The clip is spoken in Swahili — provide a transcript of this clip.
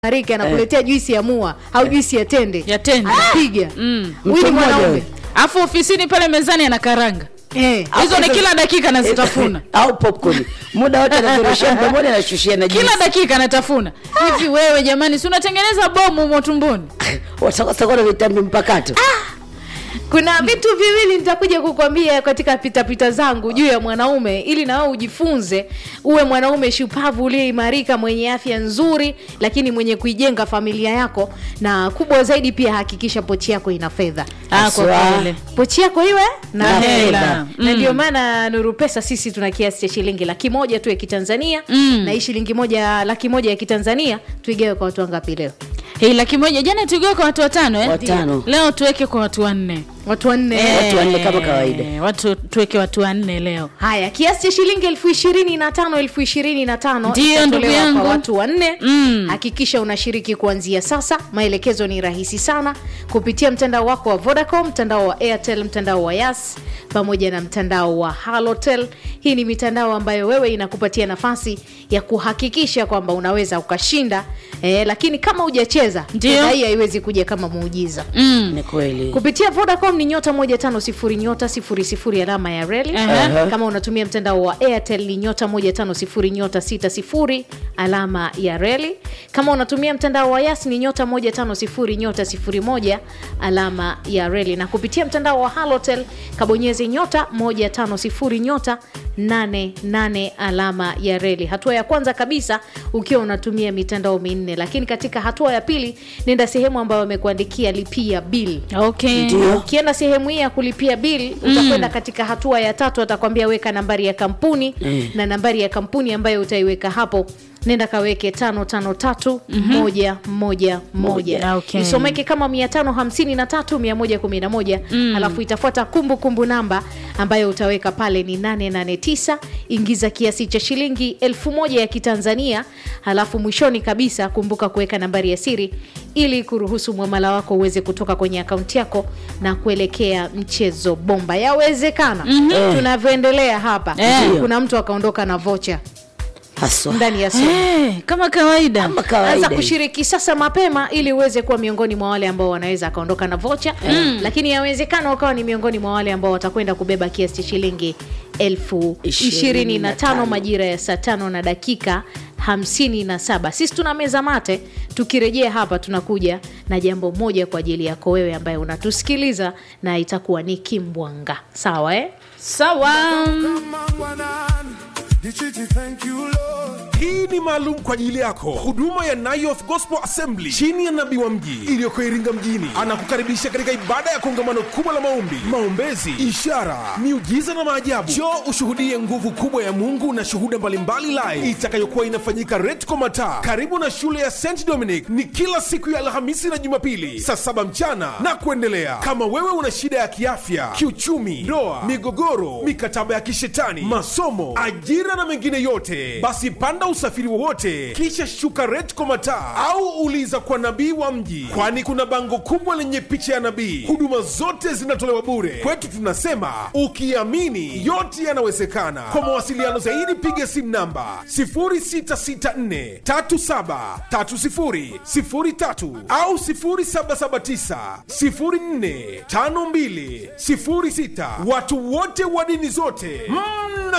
Marika anakuletea juisi ya mua au juisi ya tende Ya tende. anapiga Mm. huyu ni Mtu mmoja mwanaume huyu. alafu ofisini pale mezani ana karanga eh. hizo ni kila dakika anazitafuna au popcorn muda wote anazoroshia mdomoni anashushia na kila juisi. dakika anatafuna hivi wewe jamani si unatengeneza bomu humo tumboni watakosa na vitambi mpakato kuna vitu viwili nitakuja kukwambia katika pitapita zangu juu ya mwanaume ili na wewe ujifunze uwe mwanaume shupavu uliyeimarika mwenye afya nzuri lakini mwenye kuijenga familia yako na kubwa zaidi pia hakikisha pochi yako ina fedha Ah, kwa Haswa. kweli. pochi yako iwe na Na hela fedha. na ndio maana nuru pesa sisi tuna kiasi cha shilingi laki moja tu ya kitanzania Mm. na hii shilingi moja laki moja ya kitanzania tuigawe kwa watu wangapi leo hii laki moja jana tuigiwe kwa watu watano eh? Watano. leo tuweke kwa watu wanne watu wanne Watu wanne kama kawaida. Eh, watu tuweke watu wanne leo haya kiasi cha shilingi elfu ishirini na tano elfu ishirini na tano Ndiyo, itatolewa ndugu yangu. kwa watu wanne Mm. hakikisha unashiriki kuanzia sasa maelekezo ni rahisi sana kupitia mtandao wako wa vodacom mtandao wa airtel mtandao wa yas pamoja na mtandao wa halotel hii ni mitandao ambayo wewe inakupatia nafasi ya kuhakikisha kwamba unaweza ukashinda eh, lakini kama hujacheza Ndiyo. fedha hii haiwezi kuja kama muujiza mm. ni kweli kupitia vodacom ni nyota 150 nyota 00 alama ya reli Aha. kama unatumia mtandao wa airtel ni nyota 150 nyota 60 alama ya reli kama unatumia mtandao wa yas ni nyota 150 nyota 01 alama ya reli na kupitia mtandao wa halotel kabonyeze nyota 150 nyota 88 alama ya reli hatua ya kwanza kabisa ukiwa unatumia mitandao minne lakini katika hatua ya pili nenda sehemu ambayo wamekuandikia lipia bill okay Ndio. ukienda sehemu hii ya kulipia bili utakwenda katika hatua ya tatu atakwambia weka nambari ya kampuni Mm. na nambari ya kampuni ambayo utaiweka hapo nenda kaweke tano tano tatu moja moja moja Ah, okay. isomeke kama mia tano hamsini na tatu mia moja kumi na moja alafu itafuata kumbukumbu namba ambayo utaweka pale ni 889 ingiza kiasi cha shilingi elfu moja ya kitanzania halafu mwishoni kabisa kumbuka kuweka nambari ya siri ili kuruhusu mwamala wako uweze kutoka kwenye akaunti yako na kuelekea mchezo bomba yawezekana mm-hmm. tunavyoendelea hapa Eh. kuna mtu akaondoka na vocha haswa ndani ya simu Eh, kama kawaida kama anza kawaida kushiriki sasa mapema ili uweze kuwa miongoni mwa wale ambao wanaweza akaondoka na vocha mm. lakini yawezekana ukawa ni miongoni mwa wale ambao watakwenda kubeba kiasi cha shilingi elfu ishirini na tano majira ya saa tano na dakika hamsini na saba sisi tuna meza mate tukirejea hapa tunakuja na jambo moja kwa ajili yako wewe ambaye unatusikiliza na itakuwa ni kimbwanga sawa eh? sawa hii ni maalum kwa ajili yako huduma ya Nayoth Gospel Assembly chini ya nabii wa mji iliyoko Iringa mjini anakukaribisha katika ibada ya kongamano kubwa la maombi, maombezi, ishara, miujiza na maajabu. Njoo ushuhudie nguvu kubwa ya Mungu na shuhuda mbalimbali live itakayokuwa inafanyika Retco Mataa karibu na shule ya St Dominic. Ni kila siku ya Alhamisi na Jumapili saa saba mchana na kuendelea. Kama wewe una shida ya kiafya, kiuchumi, ndoa, migogoro, mikataba ya kishetani, masomo, ajira na mengine yote, basi panda usafiri wowote kisha shuka Retco Mataa au uliza kwa nabii wa mji, kwani kuna bango kubwa lenye picha ya nabii. Huduma zote zinatolewa bure. Kwetu tunasema ukiamini yote yanawezekana. Kwa mawasiliano zaidi piga simu namba 0664373003 au 0779045206. Watu wote wa dini zote mna